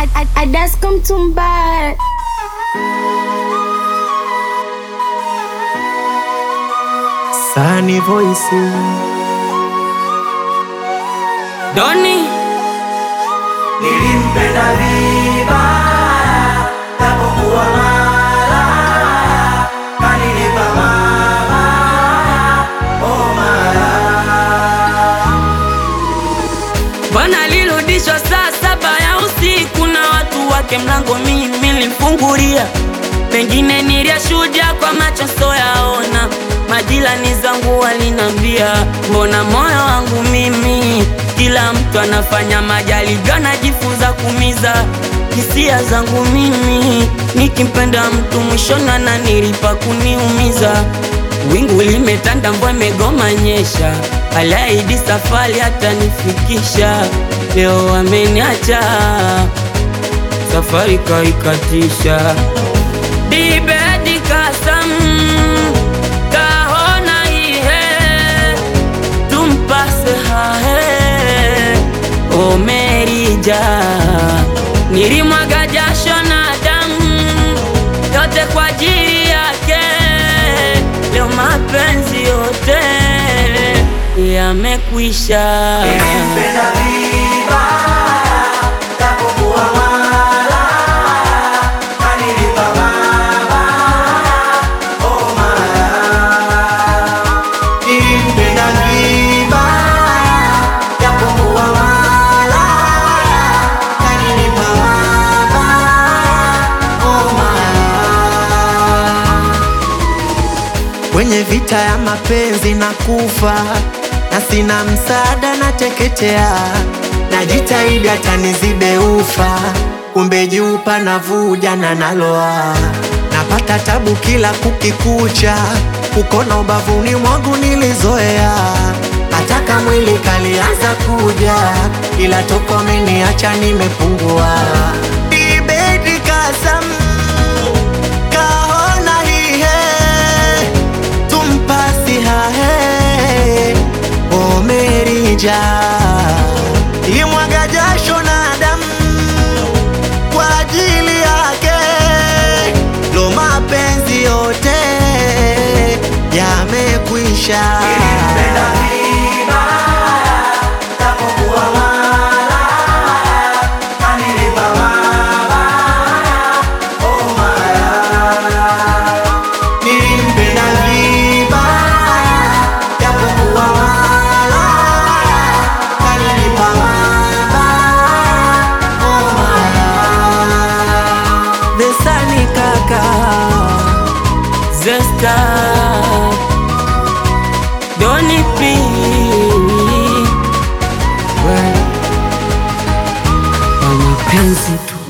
Adasko Mtumba. Sani Voice Doni Nilimpenda vibaya japokuwa malaya, kanilipa mabaya, oh malaya. bwana alirudishwa saa saba ya usiku na watu wake, mlango mimi nilimfungulia, pengine niliyashuhudia kwa macho soyaona. Majirani zangu walinambia, mbona moyo wangu mimi, kila mtu anafanya majaribio, anajifunza kumiza hisia zangu mimi, nikimpenda mtu mwishoni ananilipa kuniumiza. Wingu limetanda, mvua imegoma nyesha, aliahidi safari hatanifikisha. Leo ameniacha, safari kaikatisha. Dibedi kasam kahona ihe tumpase hahe omerija nilimwaga jasho na damu yote kwa ajili yake, leo mapenzi yote yamekwisha. Nilimpenda vibaya japokuwa malaya, kanilipa mabaya, oh malaya. Nilimpenda vibaya japokuwa malaya, kanilipa mabaya, oh malaya. kwenye vita ya mapenzi na kufa na sina msaada na teketea, najitahidi hata nizibe ufa, kumbe juu panavuja na naloa, napata tabu kila kukikucha, kukona ubavuni mwangu nilizoea, hata kama mwili kalianza kuja, ila toko ameniacha nimepungua. Ibedi kasam kahona hihe tumpasi hahe omerija imwaga jasho na damu kwa ajili yake, lo mapenzi yote yamekwisha. Nilimpenda vibaya japokuwa malaya, kanilipa mabaya, oh malaya. Nilimpenda vibaya japokuwa malaya, kanilipa mabaya, oh malaya. Besani kaka Zesta Doni P Kwa mapenzi tu